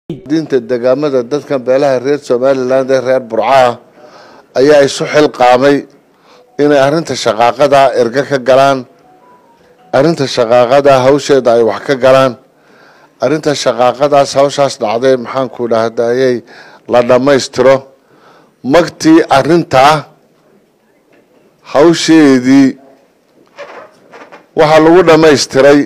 diinta degaamada dadkan beelaha reer somaliland ee reer burcaah ayaa isu xilqaamay inay arrinta shaqaaqada erga ka galaan arrinta shaqaaqada hawsheeda ay wax ka galaan arrinta shaqaaqadaas hawshaas dhacday maxaanku dhahdayay la dhammaystiro magtii arrintaa hawsheedii waxaa lagu dhammaystiray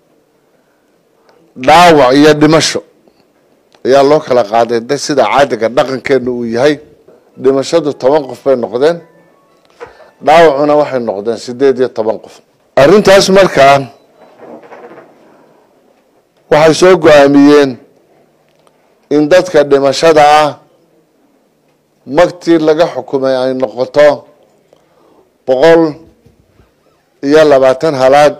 dhaawac iyo dhimasho ayaa loo kala qaaday de sida caadiga dhaqankeena uu yahay dhimashadu toban qof bay noqdeen dhaawacuna waxay noqdeen sideed iyo toban qof arrintaas markaa waxay soo go-aamiyeen in dadka dhimashada ah magtii laga xukumay ay noqoto boqol iyo labaatan halaad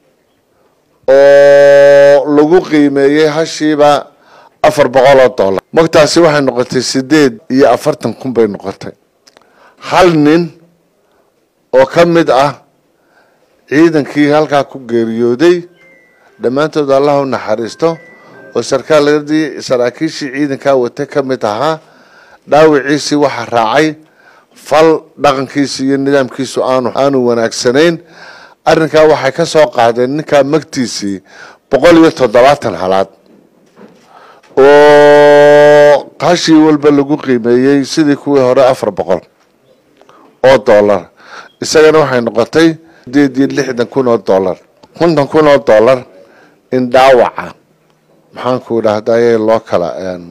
oo lagu qiimeeyey hashiiba afar boqol oo dollar magtaasi waxay noqotay sideed iyo afartan kun bay noqotay hal nin oo ka mid ah ciidankii halkaa ku geeriyooday dhammaantood allah u naxariisto oo sarkaaladii saraakiishii ciidankaa watay ka mid ahaa dhaawiciisii waxaa raacay fal dhaqankiisi iyo nidaamkiisu aanu aanu wanaagsanayn arrinkaa waxay ka soo qaadeen ninkaa magtiisii boqol iyo toddobaatan halaad oo hashii walba lagu qiimeeyey sidii kuwii hore afar boqol oo dollar isagana waxay noqotay sideed iyo lixdan kun oo dollar konton kun oo dollar in dhaawaca maxaanku dhahdaye loo kala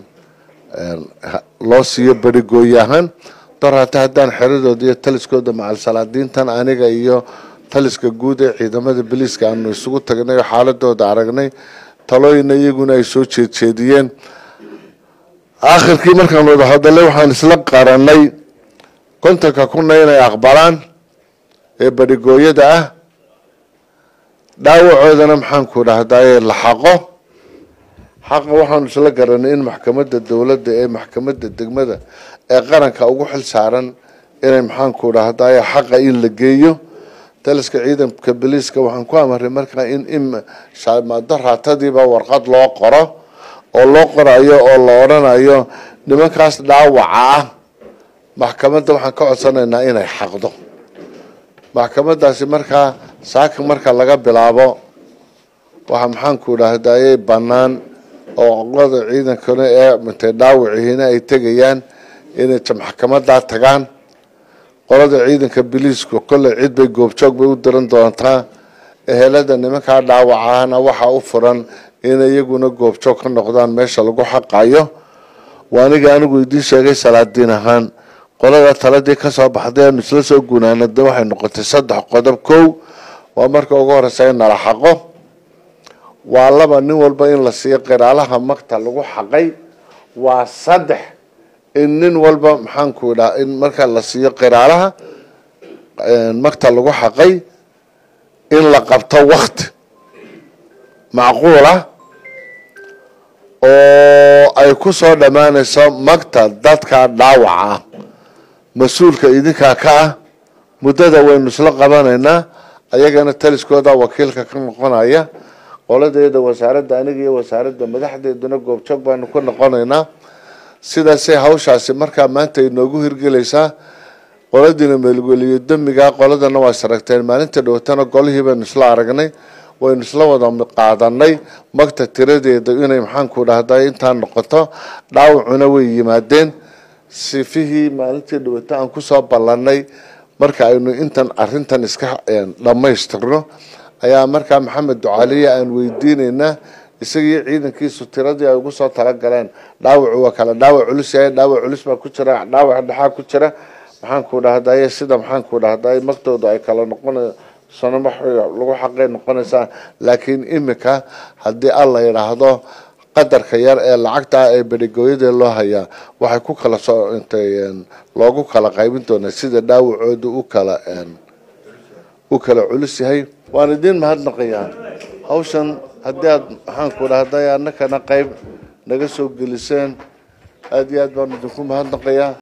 loo siiyo berigooye ahaan dor hata haddaan xeradooda iyo taliskooda macal salaadiintan aniga iyo taliska guud ee ciidamada biliiska aanu isugu tagnay oo xaaladooda aragnay talooyina iyaguna ay soo jeedjeediyeen aakhirkii markaan wada hadalay waxaan isla qaranay kontonka kuna inay aqbalaan ee berigooyada ah dhaawacoodana maxaanku dhahdaye la xaqo xaqa waxaanu isla garanay in maxkamadda dowladda ee maxkamadda degmada ee qaranka ugu xil saaran inay maxaanku dhahdaye xaqa in la geeyo taliska ciidanka biliiska waxaan ku amaray markaa in imado raatadiiba warqad loo qoro oo loo qorayo oo la odrhanayo nimankaas dhaawaca ah maxkamadda waxaan ka codsanaynaa inay xaqdo maxkamadaasi markaa saaka marka laga bilaabo waxaa maxaanku dhahdaye bannaan oo qolada ciidankana ee mintay dhaawicihiina ay tegayaan inay maxkamadaa tagaan qolada ciidanka biliisku kolley cid bay goobjoog bay u diran doontaa ehelada nimankaa dhaawacahana waxaa u furan inay iyaguna goobjoog ka noqdaan meesha lagu xaqayo waa aniga anigu idiin sheegay salaadiin ahaan qolada taladii kasoo baxday aanu isla soo gunaanada waxay noqotay saddex qodob kow waa marka ugu horeysa in nala xaqo waa laba nin walba in la siiyo qiraalaha magta lagu xaqay waa saddex in nin walba maxaanku dhaha in marka la siiyo qiraalaha magta lagu xaqay in la qabto wakti macquul ah oo ay ku soo dhammaanayso magta dadka dhaawaca ah mas-uulka idinkaa ka ah muddada waynu isla qabanaynaa ayagana taliskooda wakiilka ka noqonaya qoladeeda wasaaradda aniga iyo wasaaradda madaxdeeduna goobjoog baanu ku noqonaynaa sidaasay hawshaasi markaa maanta inoogu hirgelaysaa qoladiina meelgeliyo damiga qoladana waa isaragteen maalinta dhowatana golihii baynu isla aragnay waynu isla wada qaadanay magta tiradeeda inay maxaanku dhahday intaa noqoto dhaawacuna way yimaadeen sifihii maalintii dhawata aan kusoo ballanay marka aynu intan arintan iska dhammaystirno ayaa markaa maxamed ducaaliya aan weydiineynaa isagii ciidankiisu tiradii ay ugu soo talagaleen dhaawacu waa kale dhaawac culus yahay dhaawac culus baa ku jira dhaawac dhexaa ku jira maxaanku dhahdaye sida maxaanku dhahdaye magtooda ay kala noqona sanamo lagu xaqay noqonaysaa laakiin imika haddii alla yidhaahdo qadarka yar ee lacagta ee berigooyada loo hayaa waxay ku kala soo intay loogu kala qaybin doonaa sida dhaawacooda u kala u kala culus yahay waan idiin mahadnaqayaa hawshan haddii aad maxaanku dhahday annakana qayb naga soo geliseen aada iyo aad baan idinku mahadnaqayaa